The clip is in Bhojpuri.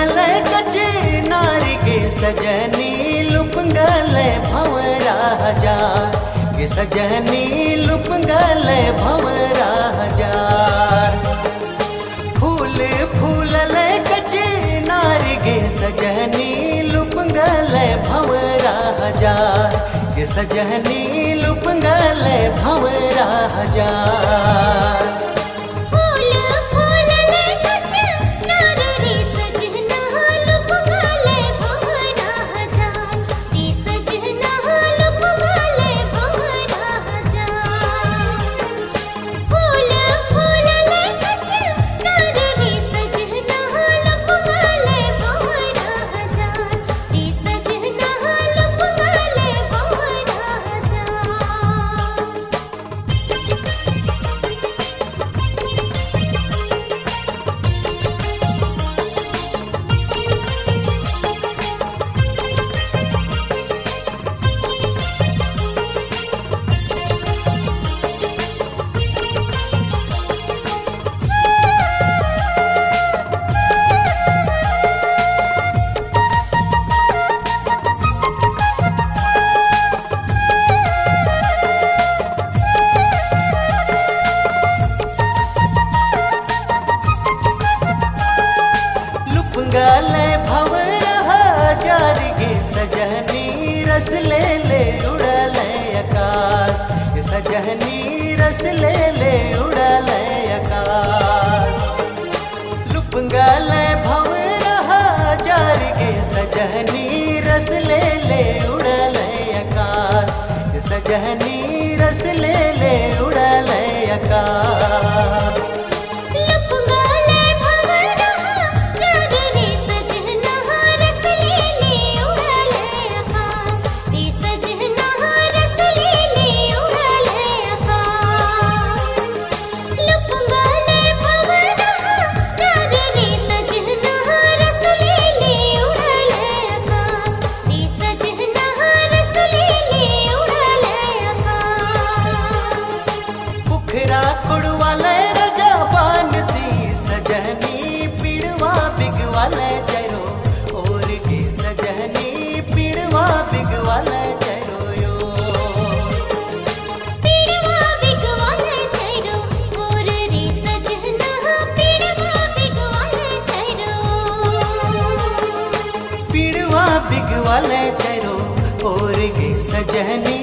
फूलल कचे नारी के सजनी लुपंगल भंवरा हजार के सजनी लुपंगल भंवरा हजार फूल फूलल कचे नारी के सजनी लुपंगल भंवरा हजार के सजनी लुपंगल भंवरा हजार फूल फूल ले कछ नार रे सजना लुपगले भंवरा हजार रे सजना लुपगले भंवरा हजार फूल फूल ले कछ नार रे सजना लुपगले भंवरा हजार रे सजना लुपगले भंवरा हजार लुपंगल भंवरा हजार गे सजनी रस ले ले उड़ल आकाश के सजनी रस ले ले उड़ल आकाश लुपंगल भंवरा हजार गे सजनी रस ले ले उड़ल आकाश के सजनी रस ले ले उड़ल आकाश लुपगले भंवरा चार रे सजना रस ले ले उड़ले आकाश रे सजना रस ले ले उड़ले आकाश लुपगले भंवरा चार रे सजना रस ले ले उड़ले आकाश रे सजना रस ले ले उड़ले आकाश पुखरा कुड़वाले रजा बानसी सजनी पीड़वा बिगवाले चरो और के सजनी पीड़वा बिगवाले चरो यो पीड़वा बिगवाले छैरो मोर रे सजना पीड़वा बिगवाले छैरो पीड़वा बिगवाले चरो और के सजनी